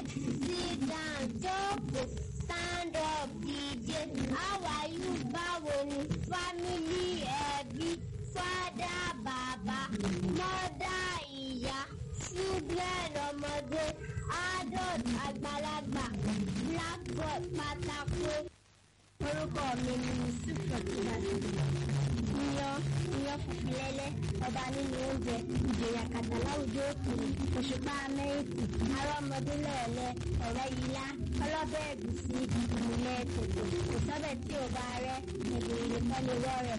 sit down jókòó stand up dìde how are you báwo ni family ẹbí father bàbá mother ìyá children ọmọdé adult àgbàlagbà blackboard pátákó. orúkọ mi ni yusuf rọkìlásì iyán iyán funfun lẹ́lẹ́ ọba nínú oúnjẹ ìjòyè àkàtà láwùjọ òkèèrè òṣùpá amẹ́ríkì arọ́mọdé lẹ́ẹ̀lẹ́ ọ̀rẹ́ yìlá ọlọ́bẹ̀ ẹ̀gúsí ìmùlẹ̀ tòtò kò sọ́bẹ̀ tí ò bá rẹ́ ẹ̀gbìn ìrìkọ́ni wọ́ rẹ̀.